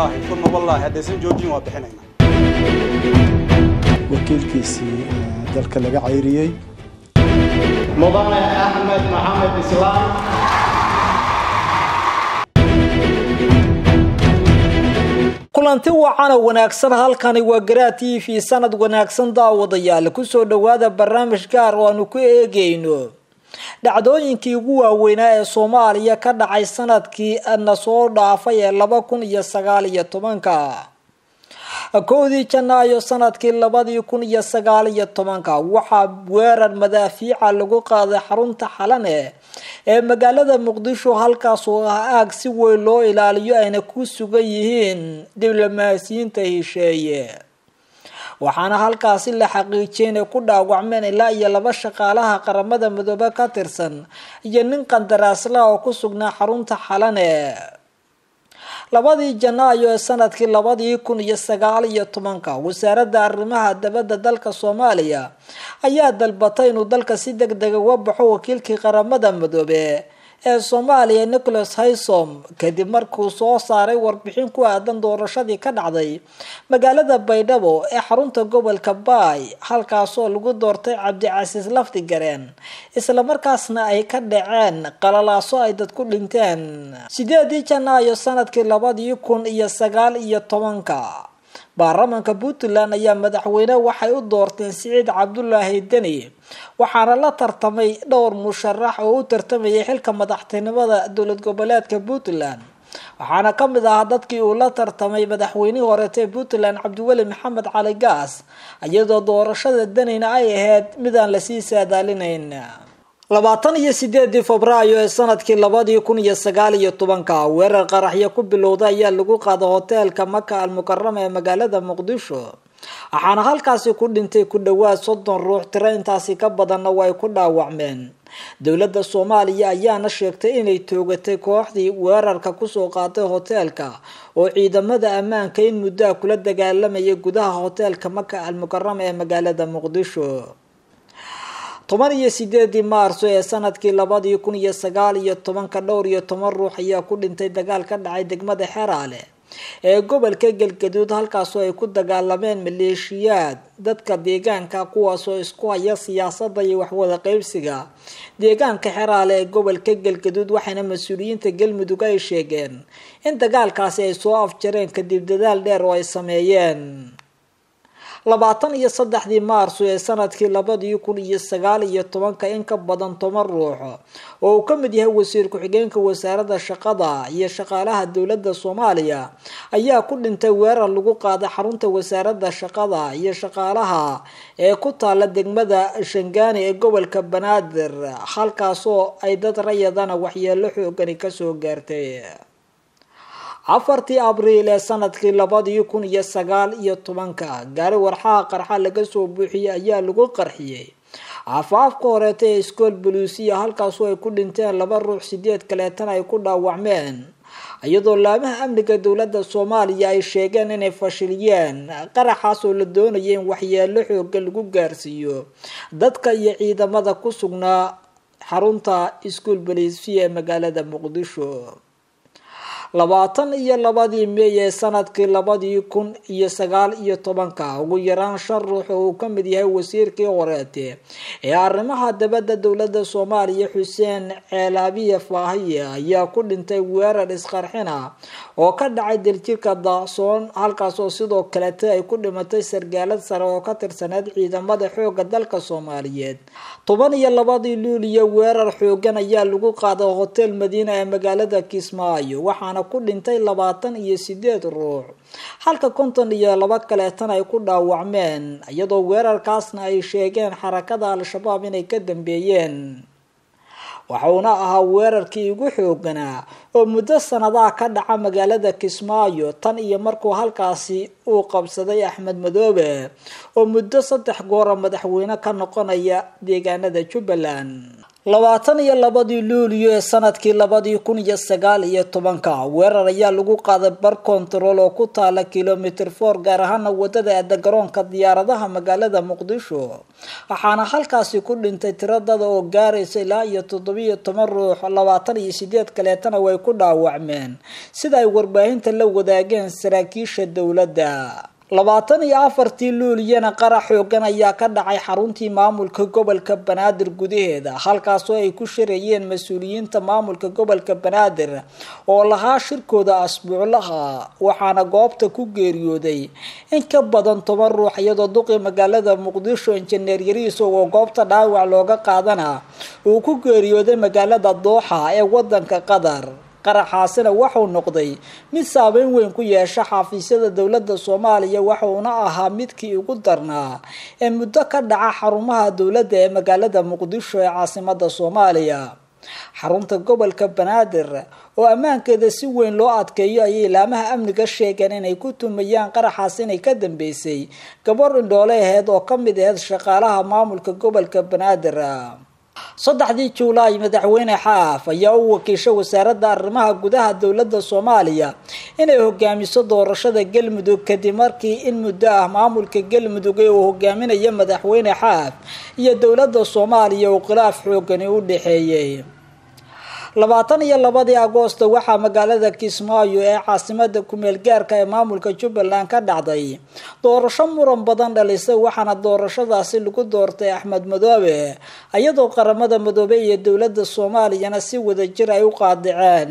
wallaahi uma wallaahi haddaysan joojin waa bixinayna wakiilkiisii dalka laga cayriyey mudane axmed maxamed islaam kulanti wacana wanaagsan halkani waa garaa t v sanad wanaagsan daawadayaal kusoo dhowaada barnaamij gaar oo aanu ku eegayno dhacdooyinkii ugu waaweynaa ee soomaaliya ka dhacay sanadkii na soo dhaafay ee laba kun iyo sagaal iyo tobanka kowdii janaayo sanadkii labadii kun iyo sagaal iyo tobanka waxaa weerar madaafiica lagu qaaday xarunta xalane ee magaalada muqdisho halkaas oo ah aag si weyn loo ilaaliyo ayna ku sugan yihiin diblomaasiyiinta hesheeye waxaana halkaasi la xaqiijiyay inay ku dhaawacmeen ilaa iyo laba shaqaalaha qaramada midoobe ka tirsan iyo nin qandaraaslaha oo ku sugnaa xarunta xalane labadii janaayo ee sanadkii labadii kun iyo sagaal iyo tobanka wasaaradda arrimaha dabadda dalka soomaaliya ayaa dalbatay inuu dalka si deg dega uga baxo wakiilkii qaramada midoobe ee soomaaliya nicholas haysom kadib markuu soo saaray warbixin ku aadan doorashadii ka dhacday magaalada baydhabo ee xarunta gobolka baay halkaasoo lagu doortay cabdicasiis lafdigareen islamarkaasna ay ka dhaceen qalalaaso ay dad ku dhinteen sideedii janaayo sanadkii labadii kun iyo sagaal iyo tobanka baarlamaanka puntland ayaa madaxweyne waxay u doorteen siciid cabdulaahi deni waxaana la tartamay dhowr musharax oo u tartamayay xilka madaxtinimada dowlad goboleedka puntland waxaana ka mid ahaa dadkii uu la tartamay madaxweynihii horeetee puntland cabdiweli maxamed cali gaas iyadoo doorashada denina ay ahayd midaan lasii saadaalinayn labaatan iyo sideedii febraayo ee sanadkii labadii kun iyo sagaal iyo tobanka weerar qaraxyo ku bilowda ayaa lagu qaaday hoteelka maka al mukarama ee magaalada muqdisho waxaana halkaasi ku dhintay ku dhowaad soddon ruux tiro intaasi ka badanna way ku dhaawacmeen dowladda soomaaliya ayaana sheegtay inay toogatay kooxdii weerarka kusoo qaaday hoteelka oo ciidamada ammaanka in muddoa kula dagaalamayay gudaha hoteelka maka al mukarama ee magaalada muqdisho toban iyo sideedii maarso ee sanadkii labadii kun iyo sagaal iyo tobanka dhowr iyo toban ruux ayaa ku dhintay dagaal ka dhacay degmada xeraale ee gobolka galgaduud halkaasoo ay ku dagaalameen maleeshiyaad dadka deegaanka kuwaasoo isku haya siyaasada iyo waxwada qeybsiga deegaanka xeraale ee gobolka galgaduud waxaana mas-uuliyiinta galmudug ay sheegeen in dagaalkaasi ay soo afjareen kadib dadaal dheer oo ay sameeyeen labaatan iyo saddexdii maarso ee sanadkii labadii kun iyo sagaal iyo tobanka in ka badan toban ruux oo uu ka mid yahay wasiir ku-xigeenka wasaaradda shaqada iyo shaqaalaha dowladda soomaaliya ayaa ku dhintay weerar lagu qaaday xarunta wasaaradda shaqada iyo shaqaalaha ee ku taala degmada shangaani ee gobolka banaadir halkaasoo ay dad rayadana waxyeelo xoogani kasoo gaartay afartii abriil ee sanadkii labadii kun iyo sagaal iyo tobanka gaari warxaha qarxa laga soo buuxiyey ayaa lagu qarxiyey afaafka horeeta ee iskool boluusiya halkaasoo ay ku dhinteen laba ruux sideed kaleetana ay ku dhaawacmeen iyadoo laamaha amniga dowladda soomaaliya ay sheegeen inay fashiliyeen qaraxaas oo la doonaya in waxyeelo xooga lagu gaarsiiyo dadka iyo ciidamada ku sugnaa xarunta iskool boluusiya ee magaalada muqdisho labaatan iyo labadii meey ee sanadkii labadii kun iyo sagaal iyo tobanka ugu yaraan shan ruux oo uu ka mid yahay wasiirkii horeete ee arrimaha dabadda dowladda soomaaliya xuseen ceelaabiye faahiye ayaa ku dhintay weerar isqarxina oo ka dhacay daljirka daacsoon halkaas oo sidoo kalete ay ku dhimatay sargaalad sare oo ka tirsaneed ciidamada xooga dalka soomaaliyeed toban iyo labadii luuliya weerar xoogan ayaa lagu qaaday hotel madiina ee magaalada kismaayo waxaana ku dhintay labaatan iyo sideed ruux halka konton iyo laba kaleetana ay ku dhaawacmeen iyadoo weerarkaasna ay sheegeen xarakada al-shabaab inay ka dambeeyeen waxauna ahaa weerarkii ugu xooganaa oo muddo sanadaha ka dhaca magaalada kismaayo tan iyo markuu halkaasi uu qabsaday axmed madoobe oo muddo saddex goora madaxweyne ka noqonaya deegaanada jubbaland labaatan iyo labadii luuliyo ee sanadkii labadii kun iyo sagaal iyo tobanka weerar ayaa lagu qaaday bar kontarool oo ku taala kilomitr for gaar ahaana wadada aada garoonka diyaaradaha magaalada muqdisho waxaana halkaasi ku dhintay tiradada oo gaaraysa ilaa iyo toddobiyo toban ruux labaatan iyo sideed kaleetana way ku dhaawacmeen sida ay warbaahinta la wadaageen saraakiisha dowladda labaatan iyo afartii luuliyana qarax xoogan ayaa ka dhacay xaruntii maamulka gobolka banaadir gudaheeda halkaasoo ay ku shirayeen mas-uuliyiinta maamulka gobolka banaadir oo lahaa shirkooda asbuuclaha waxaana goobta ku geeriyooday in ka badan toban ruux iyadoo duqii magaalada muqdisho injineer yariis oo goobta dhaawac looga qaadana uu ku geeriyooday magaalada dooxa ee wadanka qatar qaraxaasina waxuu noqday mid saabeyn weyn ku yeesha xafiisyada dowladda soomaaliya waxuuna ahaa midkii ugu darnaa ee muddo ka dhaca xarumaha dowladda ee magaalada muqdisho ee caasimada soomaaliya xarunta gobolka banaadir oo ammaankeeda si weyn loo adkeeyo ayay ilaamaha amniga sheegeen inay ku tumayaan qaraxaas inay ka dambeysay gabar indhoole aheyd oo ka mid aheyd shaqaalaha maamulka gobolka banaadir saddexdii juulaay madaxweyne xaaf ayaa u wakiishay wasaaradda arrimaha gudaha dowladda soomaaliya inay hogaamiso doorashada galmudug kadib markii in muddo ah maamulka galmudug ee uu hogaaminayo madaxweyne xaaf iyo dowladda soomaaliya uu khilaaf xoogani u dhexeeyey labaatan iyo labadii agoosto waxaa magaalada kismaayo ee caasimada kumeel gaarka ee maamulka jubbaland ka dhacday doorasho muran badan dhalisay waxaana doorashadaasi lagu doortay axmed madoobe iyadoo qaramada madoobe iyo dowladda soomaaliyana si wadajir ay u qaadiceen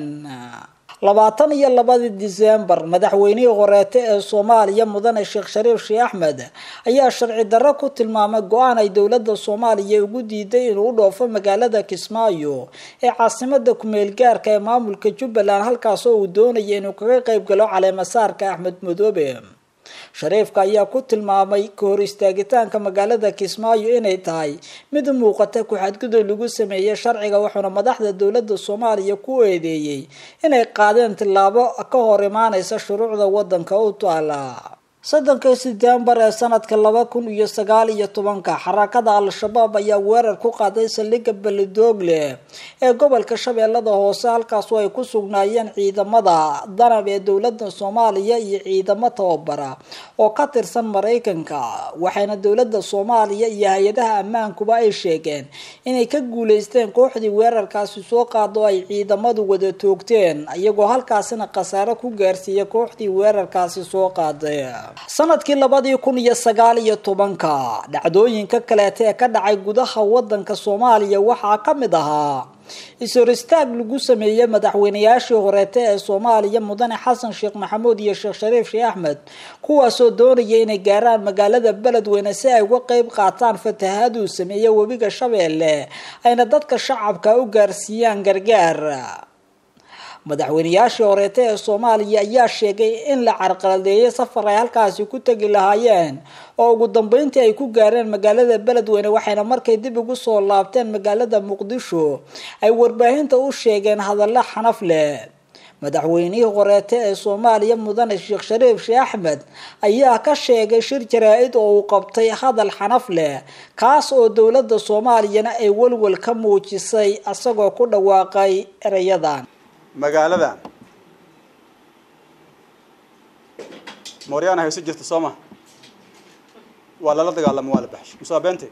labaatan iyo labadii disembar madaxweynihii horeete ee soomaaliya mudane sheekh shariif sheekh axmed ayaa sharci darro ku tilmaamay go-aan ay dowladda soomaaliya ugu diiday inuu u dhoofo magaalada kismaayo ee caasimada kumeel gaarka ee maamulka jubbaland halkaasoo uu doonaya inuu kaga qeyb galo caleemasaarka axmed madoobe shariifka ayaa ku tilmaamay ka hor istaagitaanka magaalada kismaayo inay tahay mid muuqata ku-xadgudub lagu sameeyey sharciga wuxuuna madaxda dowladda soomaaliya ku eedeeyey inay qaadeen tillaabo ka hor imaaneysa shuruucda wadanka u taala soddonka setembar ee sanadka laba kun iyo sagaal iyo tobanka xarakada al-shabaab ayaa weerar ku qaaday saldhigga beledoogle ee gobolka shabeellada hoose halkaasoo ay ku sugnaayeen ciidamada danab ee dowladda soomaaliya iyo ciidamo tababara oo ka tirsan maraykanka waxayna dowladda soomaaliya iyo hay-adaha ammaankuba ay sheegeen inay ka guuleysteen kooxdii weerarkaasi soo qaado ay ciidamadu wada toogteen iyagoo halkaasina khasaare ku gaarsiiyay kooxdii weerarkaasi soo qaaday sanadkii labadii kun iyo sagaal iyo tobanka dhacdooyinka kaleeta ee ka dhacay gudaha wadanka soomaaliya waxaa ka mid ahaa is-hor istaag lagu sameeyey madaxweynayaashii horeete ee soomaaliya mudane xasan sheekh maxamuud iyo sheekh shariif sheekh axmed kuwaasoo doonaya inay gaaraan magaalada beledweyne si ay uga qeyb qaataan fatahaaduu sameeyey webiga shabeelle ayna dadka shacabka u gaarsiiyaan gargaar madaxweynayaashii horeete ee soomaaliya ayaa sheegay in la carqaladeeyay safar ay halkaasi ku tegi lahaayeen oo ugu dambeyntii ay ku gaareen magaalada beledweyne waxayna markay dib ugu soo laabteen magaalada muqdisho ay warbaahinta u sheegeen hadallo xanaf leh madaxweynihii horeete ee soomaaliya mudane sheekh shariif sheekh axmed ayaa ka sheegay shir jaraa-id oo uu qabtay hadal xanaf leh kaas oo dowladda soomaaliyana ay walwal ka muujisay isagoo ku dhawaaqay erayadan magaaladan mooryaana hayso jirta soo ma waa lala dagaalamo waa la baxshay musaa beente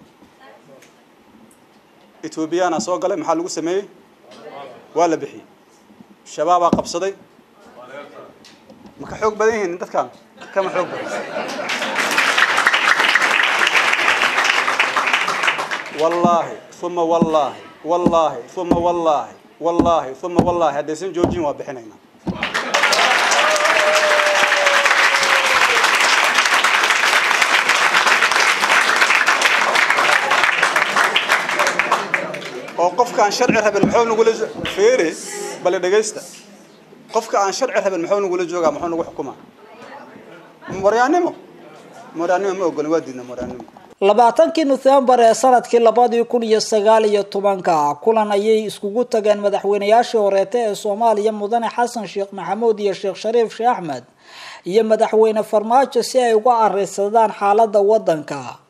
ethoobiyaana soo galay maxaa lagu sameeyey waa la bixiyey shabaabaa qabsaday ma ka xoog badan yihiin dadkan kama xoog badan wallaahi uma wallaahi wallaahi uma wallaahi wallaahi uma wallaahi haddaysan joojin waa bixinaynaa oo qofka aan sharci rabin muxuu nagula feere bale dhegaysta qofka aan sharci rabin muxuu nagula joogaa muxuu nagu xukumaa moryaannimo moryaannimo ma ogolin waa diidna moryaannimo labaatankii nofembar ee sanadkii labadii kun iyo sagaal iyo tobanka kulan ayay iskugu tageen madaxweynayaashii horeete ee soomaaliya mudane xasan sheekh maxamuud iyo sheekh shariif sheekh axmed iyo madaxweyne farmaajo si ay uga areysadaan xaalada wadanka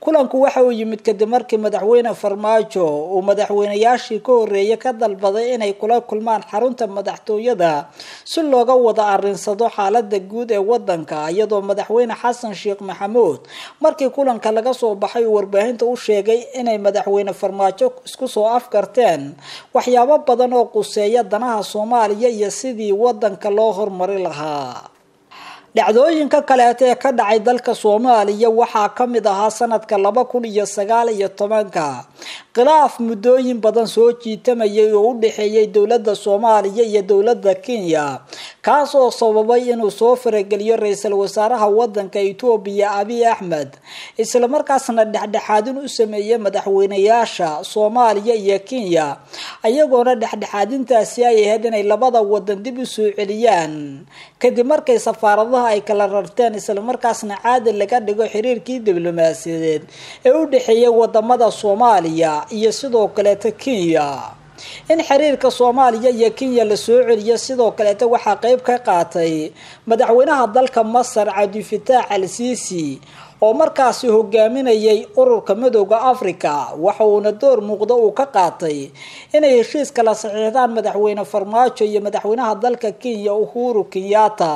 kulanku waxa uu yimid kadib markii madaxweyne farmaajo uu madaxweynayaashii ka horeeyay ka dalbaday inay kula kulmaan xarunta madaxtooyada si looga wada arinsado xaalada guud ee wadanka iyadoo madaxweyne xasan sheekh maxamuud markii kulanka laga soo baxay uu warbaahinta u sheegay inay madaxweyne farmaajo isku soo afgarteen waxyaabo badan oo quseeya danaha soomaaliya iyo sidii wadanka loo horumari lahaa dhacdooyinka kaleeta ee ka dhacay dalka soomaaliya waxaa ka mid ahaa sanadka laba kun iyo sagaal iyo tobanka khilaaf muddooyin badan soo jiitamayay oo u dhexeeyay dowladda soomaaliya iyo dowladda kenya kaas oo sababay inuu soo farageliyo ra-iisul wasaaraha wadanka etoobiya abiy axmed islamarkaasna dhexdhexaadin u sameeyey madaxweynayaasha soomaaliya iyo kenya ayagoona dhexdhexaadintaasi ay ahayd inay labada wadan dib u soo celiyaan kadib markay safaaradaha ay kala rarteen islamarkaasna caadi laga dhigo xiriirkii diblomaasiyadeed ee u dhexeeyay wadamada soomaaliya iyo sidoo kaleeta kenya in xiriirka soomaaliya iyo kenya la soo celiyo sidoo kaleeta waxaa qeyb ka qaatay madaxweynaha dalka masar cabdifitaax al siisi oo markaasi hogaaminayay ururka midooda africa waxa uuna door muuqda uu ka qaatay inay heshiis kala saxiixdaan madaxweyne farmaajo iyo madaxweynaha dalka kenya uhuru kenyatta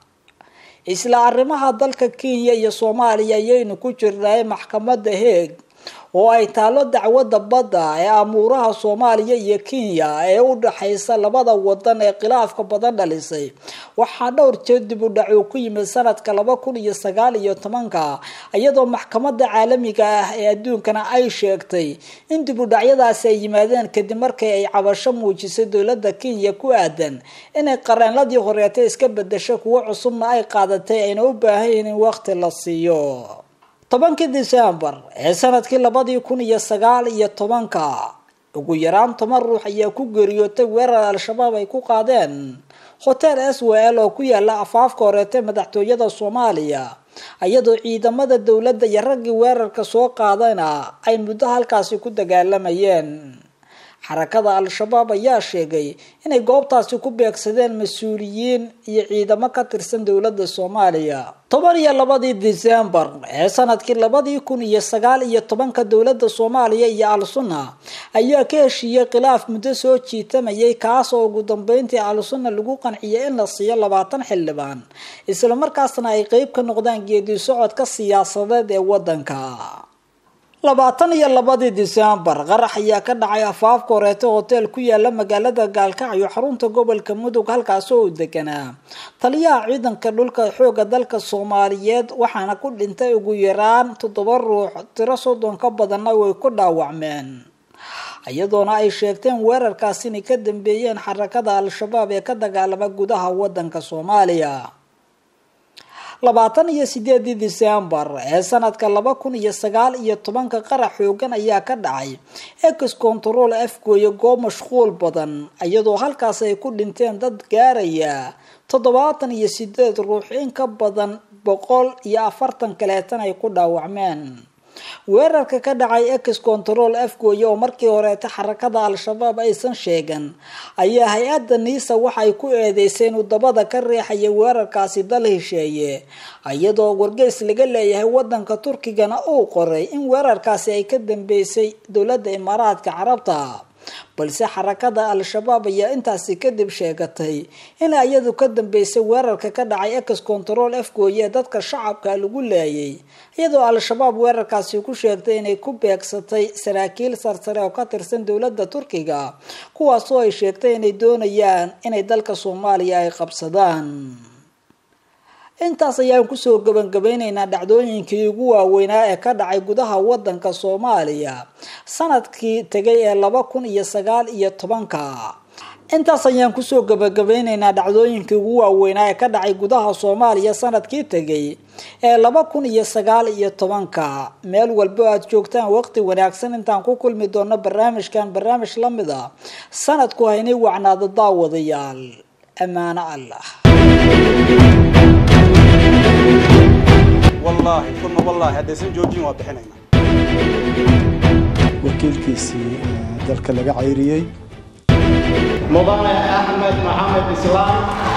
isla arrimaha dalka kenya iyo soomaaliya ayaynu ku jirnay maxkamada heeg oo ay taalo dacwadda badda ee amuuraha soomaaliya iyo kenya ee u dhexaysa labada wadan ee khilaafka badan dhalisay waxaa dhowr jeer dib u dhac uu ku yimid sanadka laba kun iyo sagaal iyo tobanka iyadoo maxkamada caalamiga ah ee adduunkana ay sheegtay in dib u dhacyadaasi ay yimaadeen kadib markii ay cabasho muujisay dowladda kenya ku aadan inay qareenladii horeeta iska bedesho kuwo cusubna ay qaadatay ayna u baahan yihiin in waqti la siiyo tobankii decembar ee sanadkii labadii kun iyo sagaal iyo tobanka ugu yaraan toban ruux ayaa ku geeriyootay weerar al-shabaab ay ku qaadeen hotel s w l oo ku yaala afaafka horeeta madaxtooyada soomaaliya iyadoo ciidamada dowladda iyo raggii weerarka soo qaadayna ay muddo halkaasi ku dagaalamayeen xarakada al-shabaab ayaa sheegay inay goobtaasi ku beegsadeen mas-uuliyiin iyo ciidamo ka tirsan dowladda soomaaliya toban iyo labadii decembar ee sanadkii labadii kun iyo sagaal iyo tobanka dowladda soomaaliya iyo al-sunna ayaa ka heshiiyey khilaaf muddo soo jiitamayay kaas oo ugu dambeyntii al-sunna lagu qanciyay in la siiyo labaatan xildhibaan islamarkaasna ay qeyb ka noqdaan geedi socodka siyaasadeed ee wadanka labaatan iyo labadii decembar qarax ayaa ka dhacay afaafka horeeta hotel ku yaala magaalada gaalkacyo xarunta gobolka mudug halkaas oo uu deganaa taliyaha ciidanka dhulka xooga dalka soomaaliyeed waxaana ku dhintay ugu yaraan toddoba ruux tiro soddon ka badanna way ku dhaawacmeen iyadoona ay sheegteen weerarkaas inay ka dambeeyeen xarakada al-shabaab ee ka dagaalama gudaha wadanka soomaaliya labaatan iyo sideedii decembar ee sanadka laba kun iyo sagaal iyo tobanka qarax xoogan ayaa ka dhacay ex control afgooye goob mashquul badan iyadoo halkaas ay ku dhinteen dad gaaraya toddobaatan iyo sideed ruux in ka badan boqol iyo afartan kaleetan ay ku dhaawacmeen weerarka ka dhacay ex control afgooye oo markii horeeta xarakada al-shabaab aysan sheegan ayaa hay-adda niisa waxa ay ku eedeysay inuu dabada ka riixaya weerarkaasi dal hesheeye iyadoo wargeys laga leeyahay wadanka turkigana uu qoray in weerarkaasi ay ka dambeysay dowladda imaaraadka carabta balse xarakada al-shabaab ayaa intaasi kadib sheegatay in iyadu ka dambeysay weerarka ka dhacay ex control afgooye ee dadka shacabka lagu leeyay iyadoo al-shabaab weerarkaasi ku sheegtay inay ku beegsatay saraakiil sarsare oo ka tirsan dowladda turkiga kuwaasoo ay sheegtay inay doonayaan inay dalka soomaaliya ay qabsadaan intaas ayaan kusoo gabangabeyneynaa dhacdooyinkii ugu waaweynaa ee ka dhacay gudaha wadanka soomaaliya sanadkii tegay ee laba kun iyo sagaal iyo tobanka intaas ayaan kusoo gabagabeyneynaa dhacdooyinkii ugu waaweynaa ee ka dhacay gudaha soomaaliya sanadkii tegay ee laba kun iyo sagaal iyo tobanka meel walbo aad joogtaan waqti wanaagsan intaan ku kulmi doono barnaamijkan barnaamij lamid a sanadku haynay wacnaado daawadayaal ammaano allah wallaahi uma wallaahi haddaysan joojin waa bixinaynaa wakiilkiisii dalka laga cayriyey mudane axmed maxamed islaam